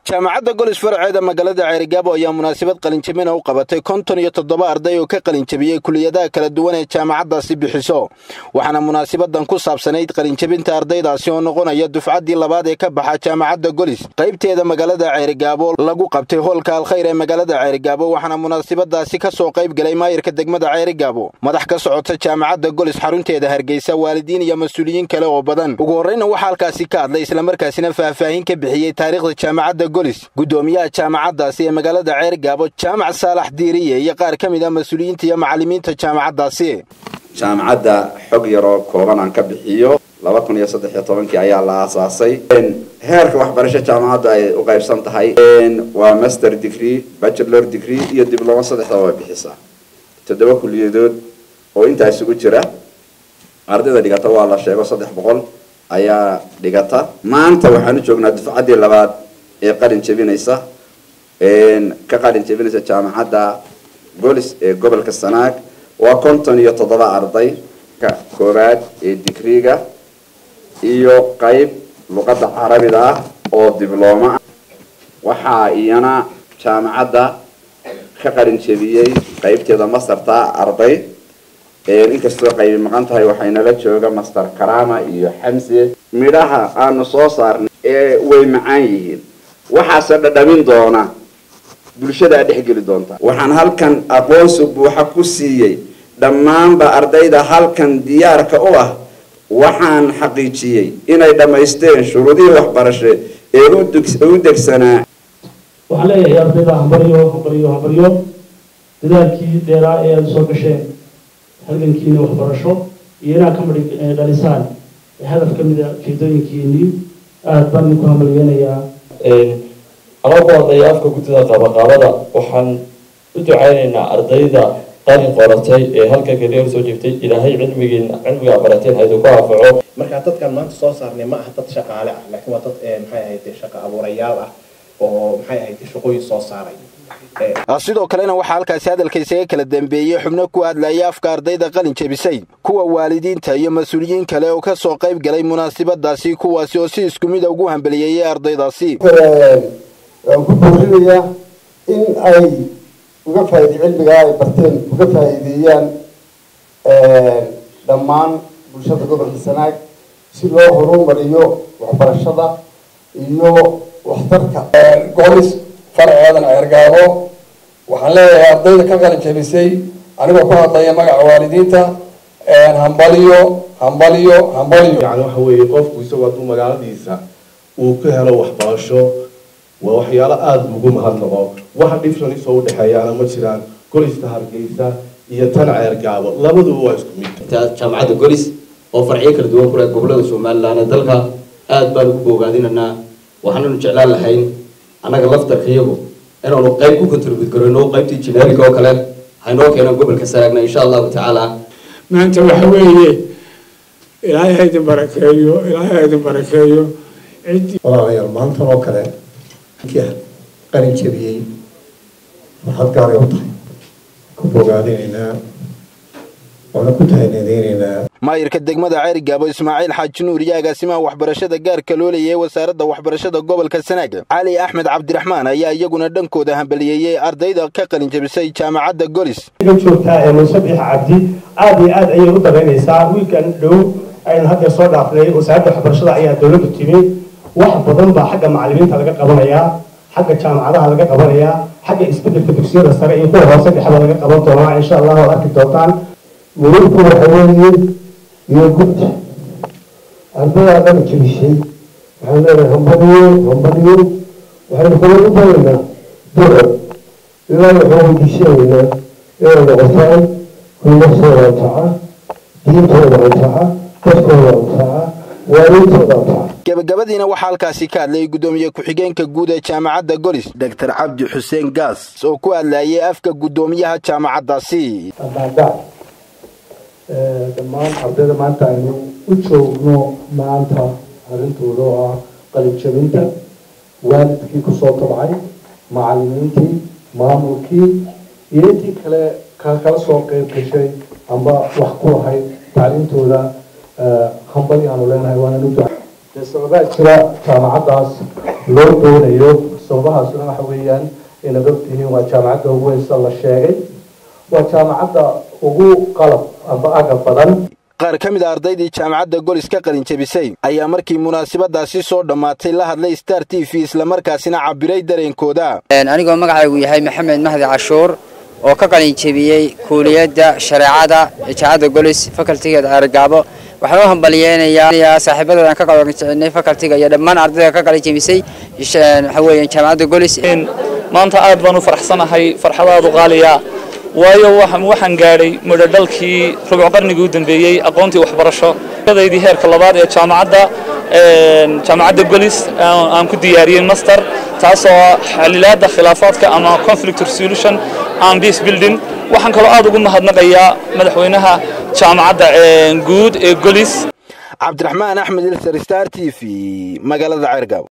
jaamacadda golis faraceeda magaalada ceerigaabo ayaa munaasabad qalinjabina u qabatay konton iyo toddoba arday oo ka qalinjabiyey kuliyadaha kala duwan ee jaamacaddaasi bixiso waxaana munaasabadan ku saabsanayd qalinjabinta ardaydaasi oo noqonaya dufcaddii labaad ee ka baxa jaamacadda golis qaybteeda magaalada ceerigaabo lagu qabtay hoolka alkhayr ee magaalada ceerigaabo waxaana munaasabadaasi ka soo qayb galay maayirka degmada ceerigaabo madax ka socota jaamacadda golis xarunteeda hargeysa waalidiin iyo mas-uuliyiin kale oo badan ugu horreyna waxaa halkaasi ka hadlay islamarkaasina faahfaahin ka bixiyey taariikhda jaamacadda golis guddoomiyaha jaamacaddaasi ee magaalada ceerigaabo jaamac saalax diiriye iyo qaar ka mid a mas-uuliyiinta iyo macallimiinta jaamacaddaasi jaamacadda xog yaroo kooban aan ka bixiyo laba kun iyo saddex iyo tobankii ayaa la aasaasay heerka waxbarasho jaamacadda ay u qaybsan tahay waa master degree bachelor degree iyo dibloma saddexdaba way bixisaa toddoba kuliyadood oo intaa isugu jira ardayda dhigata waa la sheego saddex boqol ayaa dhigata maanta waxaan u joognaa dufcaddii labaad ee qalin jebinaysa ka qalin jebinaysa jaamacadda golis ee gobolka sanaag waa konton iyo toddoba arday ka koowaad ee digriga iyo qeyb luqadda carabida ah oo diblooma ah waxaa iyana jaamacadda ka qalin jebiyey qeybteeda mastarta arday inkastoo qaybi maqan tahay waxaynala jooga master karama iyo xamse midhaha aanu soo saarnay ee way macaan yihiin waxaase dhadhamin doona bulshadaa dhexgeli doonta waxaan halkan aqoonsi buuxa ku siiyey dhammaanba ardayda halkan diyaarka u ah waxaan xaqiijiyey inay dhammaysteen shuruudihii waxbarashe ee u degsanaa waxaan leeyahay ardayda hambaryo hambaryo hambaryo dadaalkii dheeraa ee aada soo gasheen halgankiina waxbarasho iyo inaad ka madhi dhalisaan hadaf ka mid a jeedooyinkiinii aada baan idinku hamaliyeynayaa anoo ku hadlaya afka guddida qaabaqaabada waxaan u ducaynaynaa ardayda qalin qoratay ee halka keliya soo jeegtay ilaahay cilmigiina cilmiga barateen haydu ku anfaco marka dadkan maanta soo saarnay ma aha dad shaqaale ah laakiin waa dad maxay ahayd shaqa abuurayaal ah oo maxay ahayd shaqooyin soo saaray sidoo kalena waxaa halkaasi hadalka isaga kala dambeeyey xubno ku hadlaya afka ardayda qalin jebisay kuwa waalidiinta iyo mas-uuliyiin kale oo ka soo qayb galay munaasabadaasi kuwaasi oo si isku mida ugu hambaliyeeyey ardaydaasi waan ku boorinayaa in ay uga faaid cilmigaa ay barteen uga faa'iideeyaan dhammaan bulshada gobolka sanaag si loo horumariyo waxbarashada iyo waxtarka golis farceedan ceergaabo waxaan leeyahay ardayda ka qalin jebisay anigoo ku hadlaya magaca waalidiinta hambaliyo hambaliyo hambaliyo yani waxa weeye qofku isagoo hadduu magaaladiisa uu ka helo waxbarasho waa waxyaalo aada ugu mahadnaqo waxa difference oo udhexeeyaana ma jiraan golista hargeysa iyo tan ceergaabo labaduba waa isku mid jaamacadda golis oo farciyo kala duwan kuleh gobolada somalilan ee dalka aada baan ugu boogaadinanaa waxaananu jeclaan lahayn annaga laftarka iyagu inaanu qayb ku contribute garayno qaybtii generic oo kale haynoo keenaan gobolka sanaagna insha allahu tacaala maanta waxa weeye ilaahay ha idin barakeeyo ilaahay ha idin barakeeyo ciddii walaalayaal maantan oo kale qalin jebiyey farxad gaaray u tahay ku bogaadinaynaa waana ku tahanadeynaynaa maayirka degmada ceerigaabo ismaaciil xaaji nuur iyo agaasimaha waxbarashada gaarka loo leeyahay wasaaradda waxbarashada gobolka sanaag cali axmed cabdiraxmaan ayaa iyaguna dhankooda hambaliyeeyey ardayda ka qalin jebisay jaamacadda golis joogtaa ee musabiix cabdi aada iyo aad ayay u daraynaysaa wiilkan dhow aynu hadda soo dhaafnay wasaaradda waxbarashada ayaa dowladdu timi wax badan baa xagga macallimiinta laga qabanayaa xagga jaamacadaha laga qabanayaa xagga isbedelka dugsiyada sare iyo kuwa hoose dhexda laga qaban doonaa insha allah waad arki doontaan muruurku waxa weeye iyo gud ardadaa qalin jebisay waxaan leenahay hambaliyo hambaliyo waxaynu kula u baraynaa duco ilaa waxaan weydiisanaynaa inay noqotaan kuwaasooda anfaca diintooda anfaca dadkooda anfaca waalintooda anfaca gabagabadiina waxaa halkaasi ka hadlayay guddoomiye ku-xigeenka guud ee jaamacadda golis doctor cabdi xuseen gaas oo ku hadlayay afka guddoomiyaha jaamacaddaasi dhammaan ardayda maanta aynu u joogno maanta arrintooda oo ah qalinjabinta waalidkii kusoo tabcay macallimiintii maamulkii iyo intii kale kala soo qeyb gashay amba wax ku lahayd tacliintooda hambali aanu leenahay waana nu socdaa jira jaamacaddaas loo doonayo sababahaasuna waxa weeyaan inaad ogtihiin waa jaamacadda ugu weysa la sheegay waa jaamacadda ugu qalab amba aga badan qaar ka mid a ardaydii jaamacadda golis ka qalin jebisay ayaa markii munaasabadaasi soo dhammaatay la hadlay star t v islamarkaasina cabiray dareenkooda anigoo magacaygu yahay maxamed mahdi cashuur oo ka qalin jebiyey kuuliyadda shareecada ee jaamacadda golis facultigeeda argaabo waxaan u hambaliyeynayaa saaxiibadoodan ka qalinjebinay facultiga iyo dhammaan ardayda ka qalin jebisay waxa weeyaan jaamacadda golis maanta aad baan u faraxsanahay farxadaadu qaaliya waayo waxaan gaadhay mudhodhalkii rubuc qarnigii u dambeeyey aqoontii waxbarasho daydii heerka labaad ee jaamacadda jaamacadda golis aan ku diyaariyey master taasoo xalilaada khilaafaadka ama conflict resolution and peace building waxaan kaloo aad ugu mahadnaqayaa madaxweynaha jaamacadda guud ee golis cabdiraxmaan axmed ilsar star t v magaalada ceergaab